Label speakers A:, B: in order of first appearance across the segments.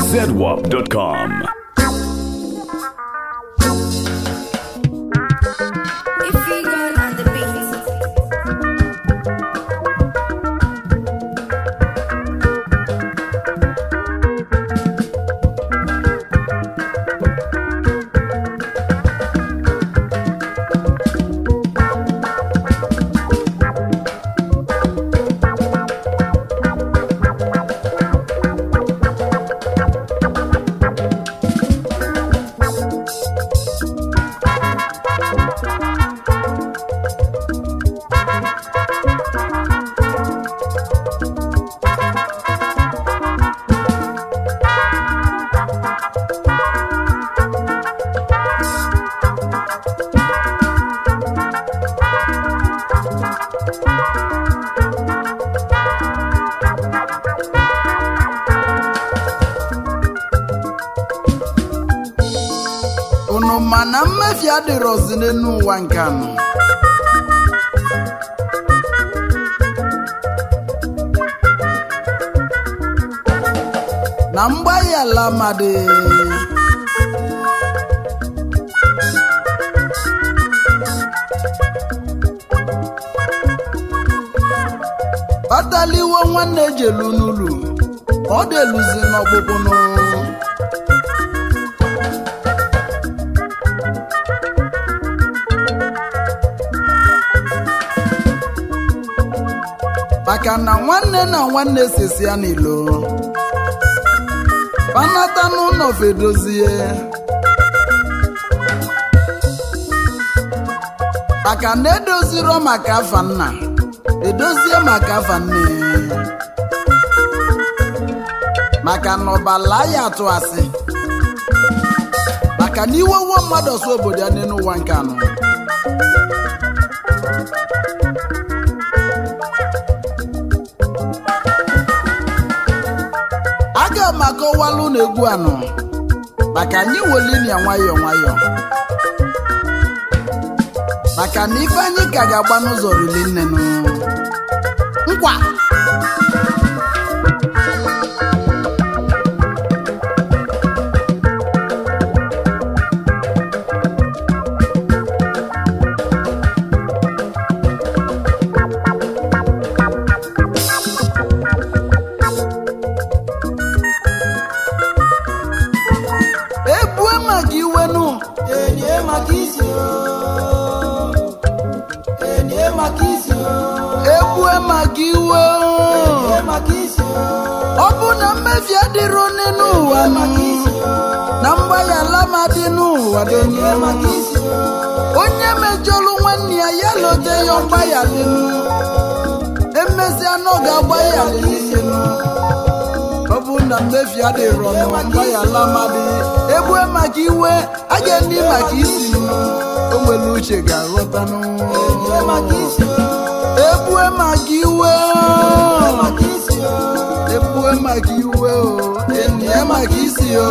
A: zedwap.com.
B: If you gone on the beat.
C: unu ma na mmefi adịrọzi n'elu ụwa nke anọ na mgbaghi ala amadị kpataliwo nwanne ejelu n'ụlọ ọ deluzi n'ọgbụgbụnụ maka na nwanne na nwanne sisi ya n'ilo panata n'ụlọ fedozie maka na edoziro maka afa nna edozie maka afa nne maka na ọbala ya atụ asị maka na iwe uwe mmadụ ọsọ obodo ya n'elu ụwa nke anọ aga m akọwalụ na egwu anọ maka anyị welinia nwayọọ nwayọọ maka na ife anyị ka ga-agba n'ụzọ rili nnenụ nkwa ebue maka iwenụ
D: Enye maka isi o. Enye maka isi o.
C: ebue maka iwe
D: Enye maka isi o.
C: ọ bụ na mmefi adịrọ n'elu ụwa nụ na mgbaghara ma dị n'ụwa dị
D: Enye maka isi o.
C: onye mejọrọ nwanne ya ya lote ya mgbaghara emesịa na ọ ga-agbaghara n'isi ọ bụ na mmefi adịrọ nụ mgbaghara amadị egbue maka iwe a ga-ndị maka isi o nwere uche ga-aghọtanụ
D: Enye maka isi o.
C: egbue maka iwe
D: Maka isi o.
C: egbue maka iwe o enye maka isi o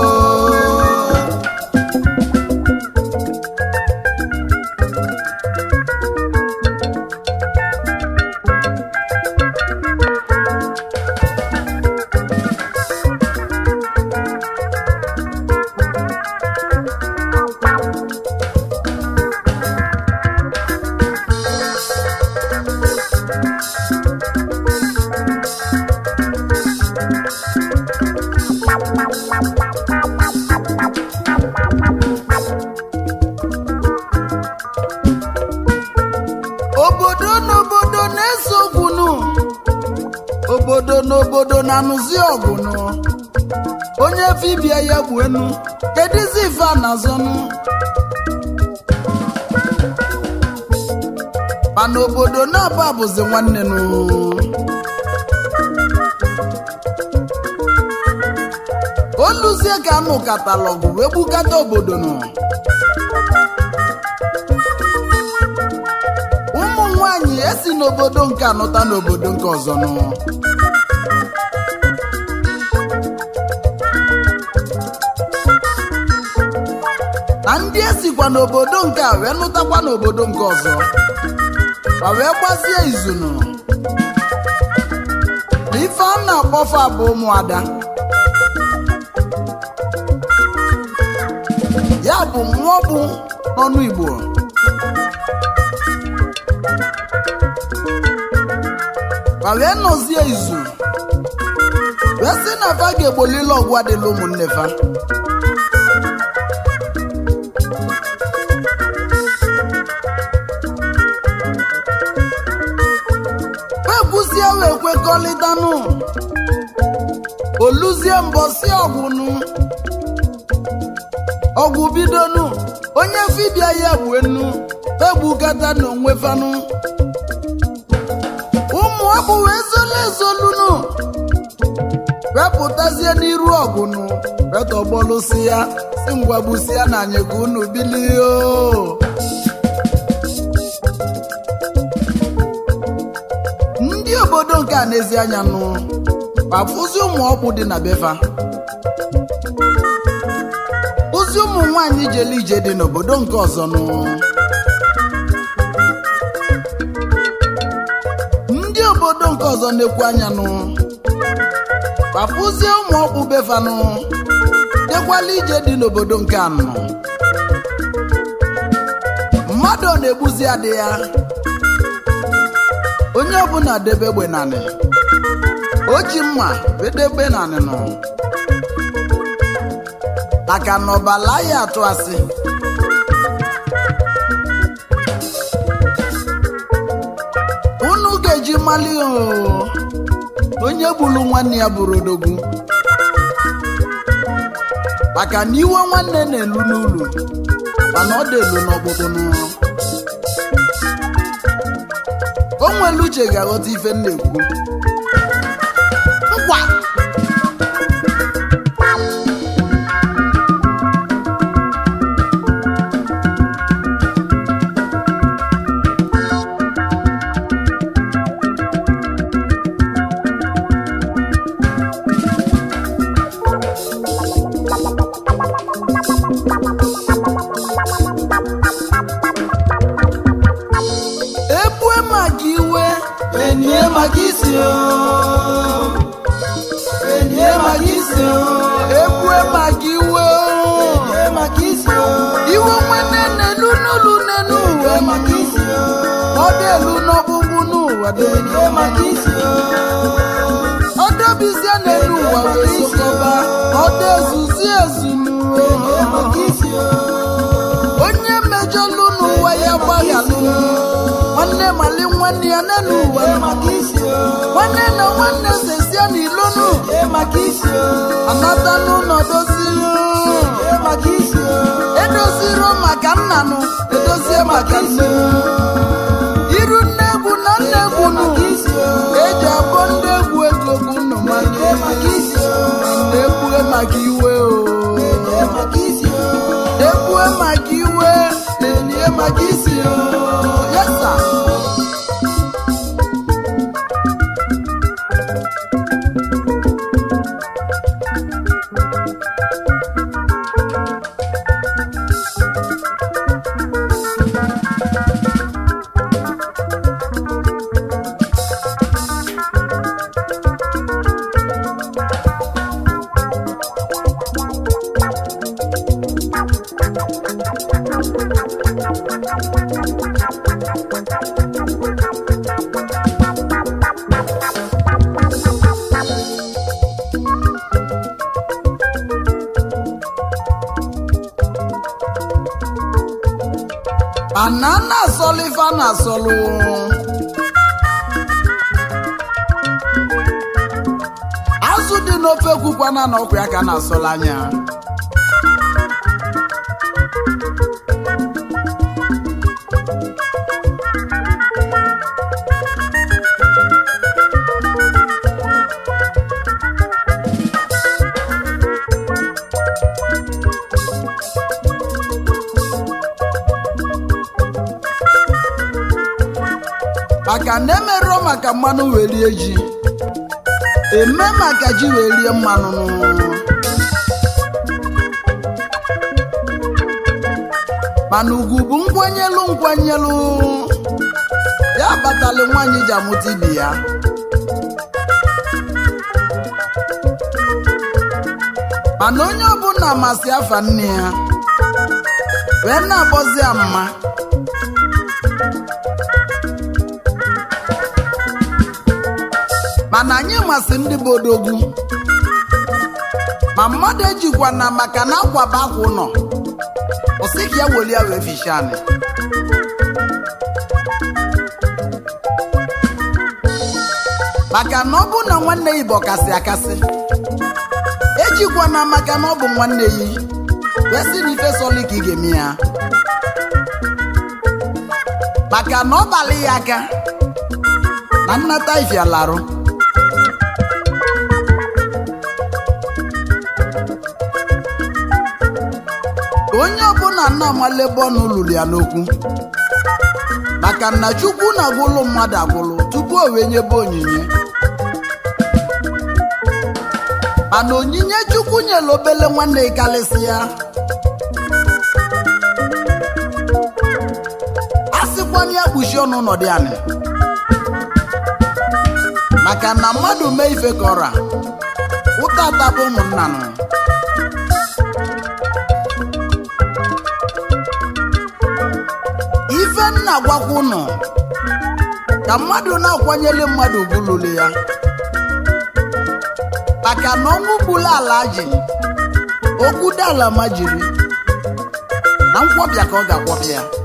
C: obodo n'obodo na-ese okwunu obodo n'obodo na-anụzi ọgụnụ onye fibia ya gbuenu kedizi ife a na-azọnụ mana obodo na-aba bụzi nwanne nụ oluzie ka anụ katalọgụ wee gbukata obodo nụ ụmụ nwanyị esi n'obodo nke anụta n'obodo nke ọzọ nụ na ndị esikwa n'obodo nke a wee nụtakwa n'obodo nke ọzọ ma wee gbazie izunu na ife a na-akpọfa bụ ụmụada ya bụ mmụọ bụ n'ọnụ igbo ma wee nọzie izu wee sị na fa ga-egbolile ọgwụ adịla ụmụnne fa ekwuzie wee kwekọrịtanụ oluzie mbọsi ọgwụnụ ọgwụ bidonu onye fibia ya gbue nnu egbukata n'onwe fanụ ụmụ ọbụ wee zolu ezolunu wepụtazie n'iru ọgụnụ wetọgbọlụsi ya si ngwagbusi ya na anyị ka unu bilie o ndị obodo nke a n'ezi anya nụ kpafụzi ụmụ ọkpụ dị na befa ozi ụmụ nwanyị jele ije dị n'obodo nke ọzọ nụ ndị obodo nke ọzọ na-ekwu anya nụ kpapụzie ụmụ ọkpụ befanụ dekwala ije dị n'obodo nke anọ mmadụ ọ na-egbuzi adị ya onye ọbụla debe egbe nanị o ji mma bedebe nanị nụ maka na ọbala ya atụ asị unu ga-eji mali o onye gburu nwanne ya bụrụ odogwu maka na iwe nwanne na-elu n'ụlọ mana ọ dị elu n'ọkpụkpụ n'ụlọ o nwere uche ga-aghọta ife m na-ekwu nkwa ebue maka iwe
D: Enye maka isi o. Enye maka isi o.
C: ebue maka iwe
D: Enye maka isi o.
C: iwe nwanne na-elu n'ụlọ n'elu ụwa
D: Enye maka isi o.
C: ọ dị elu n'ọgbụgbụ n'ụwa dị
D: Enye maka isi o.
C: ọ dọbizie n'elu ụwa wee sokọba ọ dị ezuzi ezu
D: Enye
C: n'ụwa
D: maka isi o.
C: onye mejọlụ n'ụwa ya gbaghalụ nwanne mali nwanne ya n'elu ụwa
D: Enye maka isi o.
C: nwanne na nwanne sesie n'ilonu
D: Enye maka isi o.
C: anata n'ụlọ doziri
D: Enye maka isi o.
C: edoziro maka nnanụ edozie maka nne iru nne egwu na nne egwu nụ
D: Maka isi o.
C: eji abọ ndị egwu ego bụ nnụ
D: Enye maka isi o.
C: na-ekwue maka iwe o
D: Enye maka isi o.
C: ekwue maka iwe na-enye maka isi o yesa ana na-asọlụ ife a na-asọlụ azụ dị n'ofe kwukwana na ọkwa ya ka a na-asọlụ anya maka na emerụọ maka mmanụ wee rie ji eme maka ji wee rie mmanụ mana ugwu bụ nkwanyelu nkwanyelu ya kpatali nwaanyị ji amụta ibi ya mana onye ọbụla masị afa nne ya wee na-akpọzi ya mma mana anyị masị ndị bụ odogwu ma mmadụ ejikwa na maka na akwaba akwa ụlọ ọsị ka ya weli ya wee ficha anyị maka na ọ bụ na nwanne ya bụ ọkasị akasị ejikwa na maka na ọ bụ nwanne ya wee sị na ife sọlị ka ị ga-eme ya maka na ọ balị ya aka na nnata ifialarụ onye ọbụla nna amala ebe ọ na lụrụ ya n'okwu maka na chukwu na-agwụlụ mmadụ agwụlụ tupu o wee nyebe onyinye mana onyinye chukwu nyere obele nwanne ịkalịsị ya a sịkwana ya kpuchie ọnụ n'ọdị anị maka na mmadụ mee ife ka ọra ụta atabụ ụmụnna nụ ife nna gwakwa ụnụ ka mmadụ na-akwanyere mmadụ ugwu lụrụ ya maka na ọnwụ gburu ala ji okwu dala ma jiri na nkwọbịa ka ọ ga-akwọbịa ya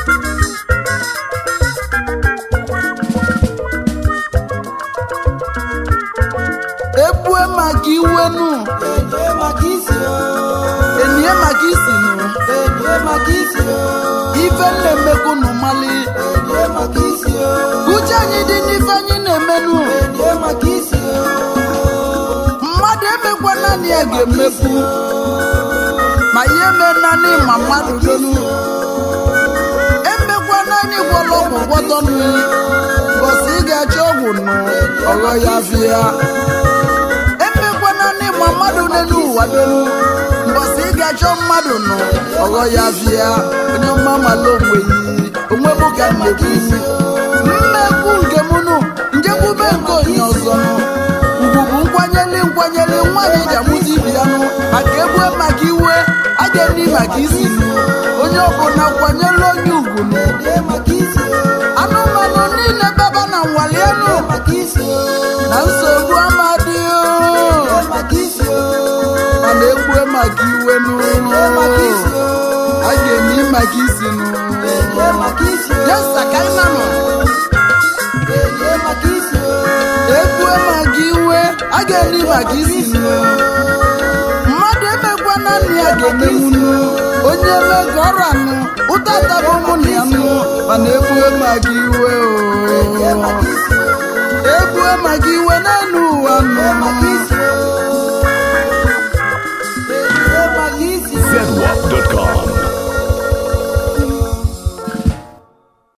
C: ebue maka iwenu
D: enye maka isi o
C: enie maka isinu
D: enye maka isi o
C: ife na-emekwu nụ mali
D: enye maka isi o
C: uche anyị dị n'ife anyị na-emenu
D: enye maka isi o
C: mmadụ emekwa naanị ya ga-emekwu ma ihe mee naanị ma mmadụ donu emekwa naanị gwọrọ ọgwụ gwọtọ nụ bọsị ị ga-achọ ọgwụ nụ ọghọ ya fịa emekwa naanị ma mmadụ n'elu ụwa donu mbọsị ị ga-achọ mmadụ nụ ọghọ ya fịa onye ọma mala onwe yi onwe m ka m na-ekwu mmekwu nke m nụ njekwube nke onye ọzọ nụ ugwu bụ nkwanyere nkwanyere nwaanyị ji amụta ibi ya nụ maka ebue maka iwe a ga-eni maka isi nụ onye ọbụla kwanyere onye ugwu nụ
D: enye maka isi o
C: anụmanụ niile baba na nwale elu
D: enye maka isi o
C: na nsogbu amadị
D: enye maka isi o
C: mana egbue maka iwe nụ
D: enye maka isi o
C: a ga-eni maka isi nụ
D: enye maka isi o
C: yesa ka ị nanụ
D: enye maka isi o
C: egbue maka iwe a ga-eni maka isi nụ mmadụ emekwa naanị ya ga-emenwunu onye eme ka ọrụ anụ ụta tabụ mụ na ya nụ mana egbue maka iwe
D: enye
C: o
D: maka isi o
C: egbue maka iwe